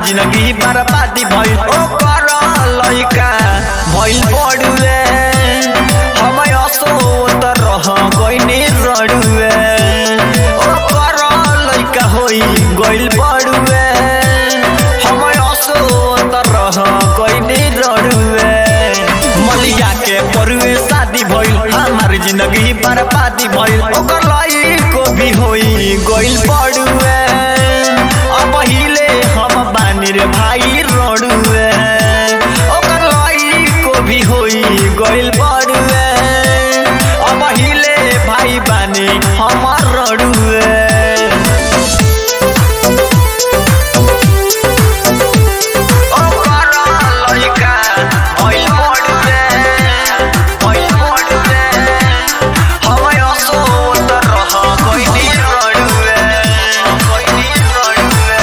जिंदगी बर्बादी भइल ओकर लइका भइल बड़ुए हम असोत रह गइनी रड़ुए ओकर लइका होई गइल बड़ुए हम असोत रह गइनी रड़ुए मलिया के परुए शादी भइल हमार जिंदगी बर्बादी भइल ओकर लइको भी होई गइल बड़ुए अब हिले हम बानी रे भाई रड़ुए ओकर लइको भी होई गइल बड़ुए अब हिले भाई बानी हमर रड़ुए ओकर लइका भइल बड़ुए भइल बड़ुए हम असोत रह गइनी रड़ुए गइनी रड़ुए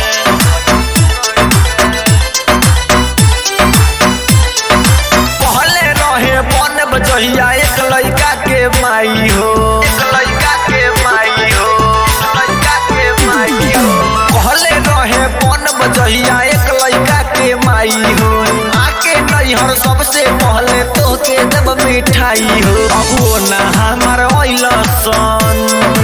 पहले रहे बन बजहिया एक लइका के माई हो एक लइका के माई हो लइका के माई हो पहले रहे बन बजहिया एक लइका के माई हो आके नैहर सबसे पहले तोके जब मिठाई हो अबो ना हमार अइल सन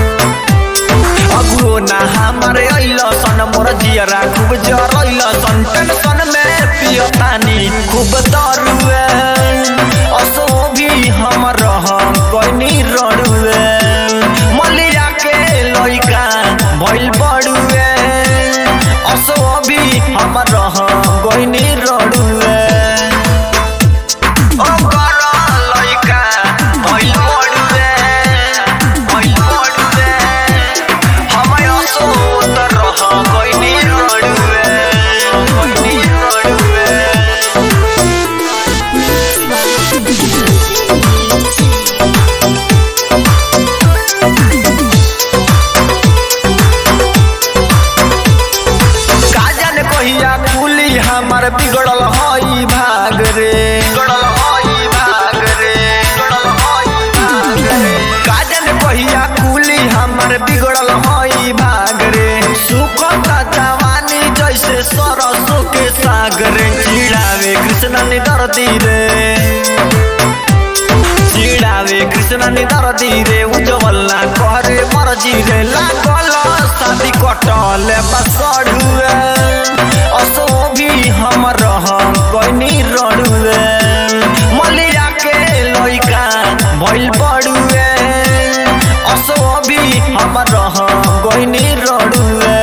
अगुओ ना हमारे अइल सन मोर जियरा खूब जरइल सन टेंशन में पियतानी खूब दरुए असो भी हम रह कइनी रड़ुए मलिया के लइका भइल बड़ुए असो भी हम रह गइनी रड़ुए ओकर लइका भइल बड़ुए भइल बड़ुए हमय असोत रह गइनी रड़ुए गइनी रड़ुए काजन कहिया खुली हमर बिगड़ल हई भाग रे बिगड़ल हई भाग रे बिगड़ल हई भाग रे काजन कहिया खुली हमर बिगड़ल हई भाग रे सुखता जवानी जैसे सरसों के साग रे चिड़ावे कृष्ण ने दर्दी रे चिड़ावे कृष्ण ने दर्दी रे उज्जवल ना करे मरजी रे लागल शादी कटल बसड़ुए असो भी हम रह कइनी रड़ुए मलिया के लइका भइल बड़ुए असो भी हम रह गइनी रड़ुए